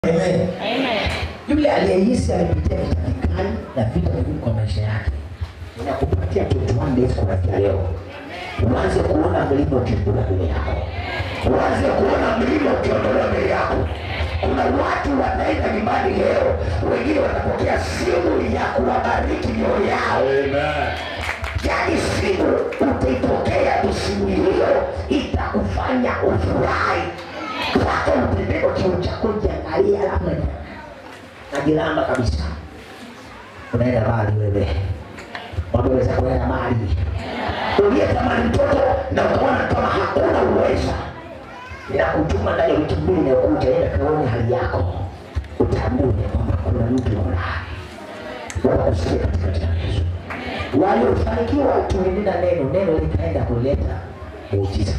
Amen. Amen. Yule aliyehisi alipitia vita vikali na vita vigumu kwa maisha yake, ninakupatia 21 days kuanzia leo, uanze kuona mlima ukiondolewa mbele yako, uanze kuona mlima ukiondolewa mbele yako. Kuna watu wanaenda nyumbani leo, wengine wanapokea simu ya kuwabariki mioyo yao. Yaani simu utaipokea tu, simu hiyo itakufanya ufurahi mpaka utembee kiu chako, jiangalie, alafu najilamba kabisa. Unaenda mbali wewe, wameweza kuenda mbali. Uliyetamani mtoto na ukaona kama hakuna uweza, ninakutuma ndani ya wiki mbili inayokuja, enda kaone hali yako, utambue kwamba kuna mtu fulani wanakusikia katika jina la Yesu. Waliofanikiwa tulinena neno, neno litaenda kuleta muujiza.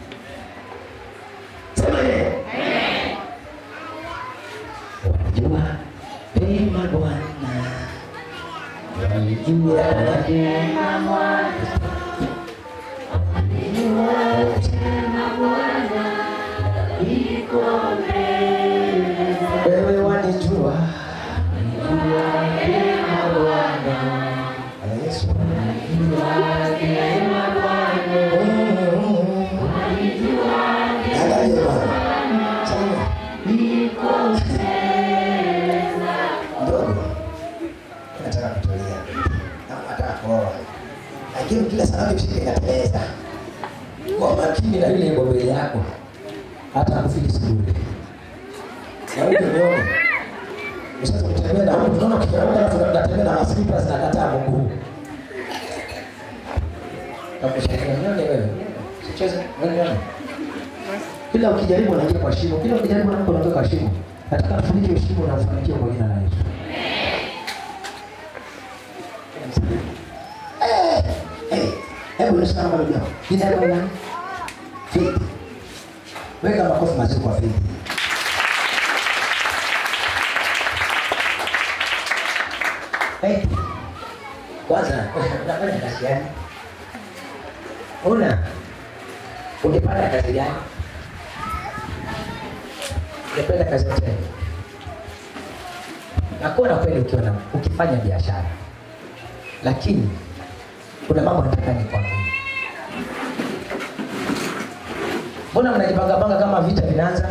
Sema neno. Wajua pema Bwana, walijua pema wewe wanijua, walijua pema Bwana. Bwana Yesu. Angalia Bwana. Sema. Ndogo. Nataka kutulia. Na nataka kuoa. Lakini kila sababu shike inateleza. Kwa makini na yule iko mbele yako. Hata akufiki siburi. Na huyo nione. Ushaanza kutembea na huko tunaona kifahamu alafu tunatembea na maslippers na kataa Mungu. Takushangaa nione wewe. Sicheze nione. Kila ukijaribu unaingia kwa shimo, kila ukijaribu unaanguka unatoka kwa shimo. Nataka tufunike hiyo shimo na ufanikiwe kwa jina la Yesu. Eh, eh, Hebu nisimama kama leo. Jina lako nani? Faith. Weka makofi mazuri kwa Faith. Faith. Kwanza unafanya kazi gani? Una ungepata kazi gani? Ungependa kazi yote? Nakuwa na kweli ukiwa na ukifanya biashara, lakini kuna mambo nataka nikwambie. Mbona mnajipangapanga kama vita vinaanza?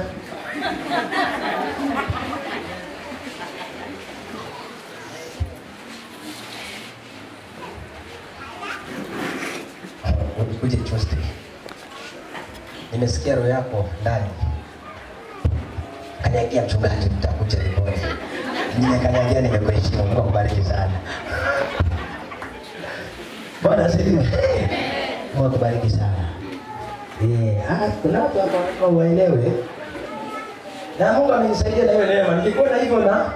Uje Tuesday. Nimesikia roho yako ndani. Kanyagia mchungaji, mtakuja ripoti. Nimekanyagia, nimekuheshimu. Mungu akubariki sana. Bwana asifiwe. Mungu akubariki sana. Eh, ah, kuna watu hapa hapa waelewe. Na Mungu amenisaidia na hiyo neema. Nikikuona hivyo na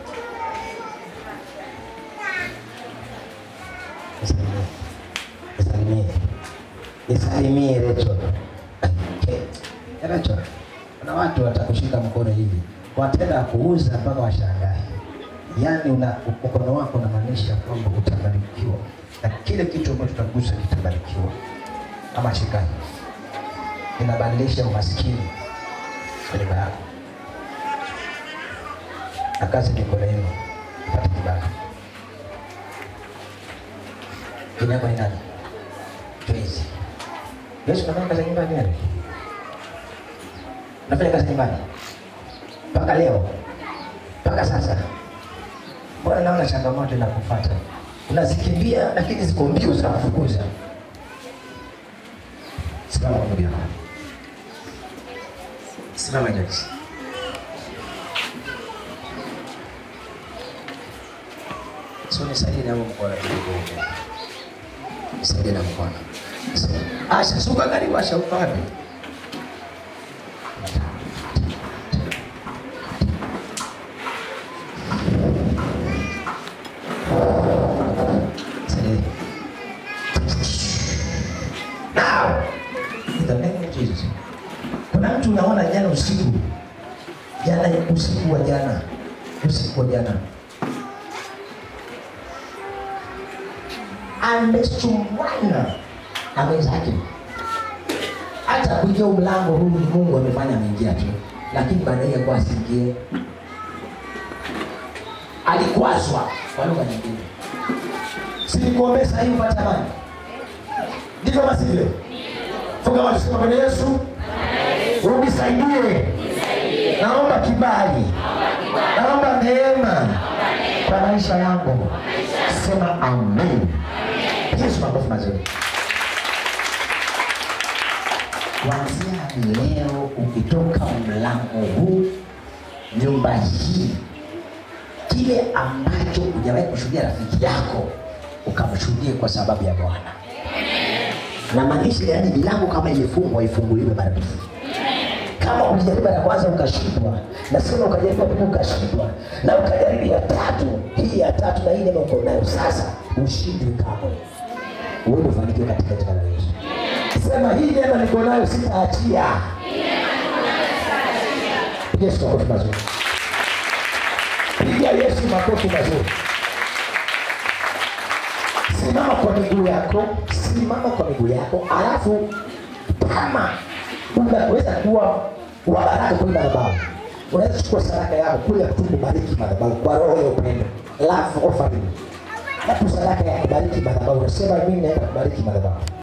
Nisalimie. Nisalimie. Nisalimie Rachel. Okay. Rachel. Kuna watu watakushika mkono hivi. Wataenda kuuza mpaka washangae. Yaani una mkono wako unamaanisha kwamba utabarikiwa. Na kile kitu ambacho tutagusa kitabarikiwa. Ama shikani. Inabadilisha umaskini kwenye nyumba yako. Na kazi mikono yenu ipate kibali. Jina yako ni nani? Joyce. Joyce unafanya kazi ya nyumbani wewe? Unafanya kazi nyumbani? Mpaka leo? Mpaka sasa? Mbona naona changamoto inakufuata? Unazikimbia lakini ziko mbio zinakufukuza. Simama kwa miguu yako. Simama Joyce. So nisaidie na mkono. Nisaidie na mkono. Asha, suka karibu Asha uko wapi? Nisaidie. Now, in the name of Jesus. Kuna mtu unaona jana usiku, jana usiku wa jana, usiku wa jana amesumwana na mwenzake, hata kuingia mlango huu ni Mungu amefanya ameingia tu, lakini baadaye kwa asiingie alikwazwa kwa lugha nyingine silikuombea sahii upate amani ndivyo basi vile funga macho sema bwana yesu unisaidie naomba kibali naomba neema kwa maisha yangu sema amen yesu makofi mazuri kuanzia leo ukitoka mlango huu nyumba hii kile ambacho hujawahi kushuhudia rafiki yako ukamshuhudie kwa sababu ya bwana na maanisha yani milango kama imefungwa ifunguliwe maradufu kama ulijaribu ya kwanza ukashindwa nasema ukajaribu ya pili ukashindwa na ukajaribu ya tatu hii ya tatu na hii neema uko nayo sasa ushindi kamwe uende ufanikiwe katika jina la yesu sema hii neema niko nayo sitaachia piga yesu makofi mazuri piga yesu makofi mazuri simama kwa miguu yako simama kwa miguu yako alafu kama unaweza kuwa wa baraka kwenye madhabahu unaweza kuchukua sadaka yako kule tu kubariki madhabahu kwa roho ya upendo love offering na tu sadaka ya kubariki madhabahu unasema mimi naenda kubariki madhabahu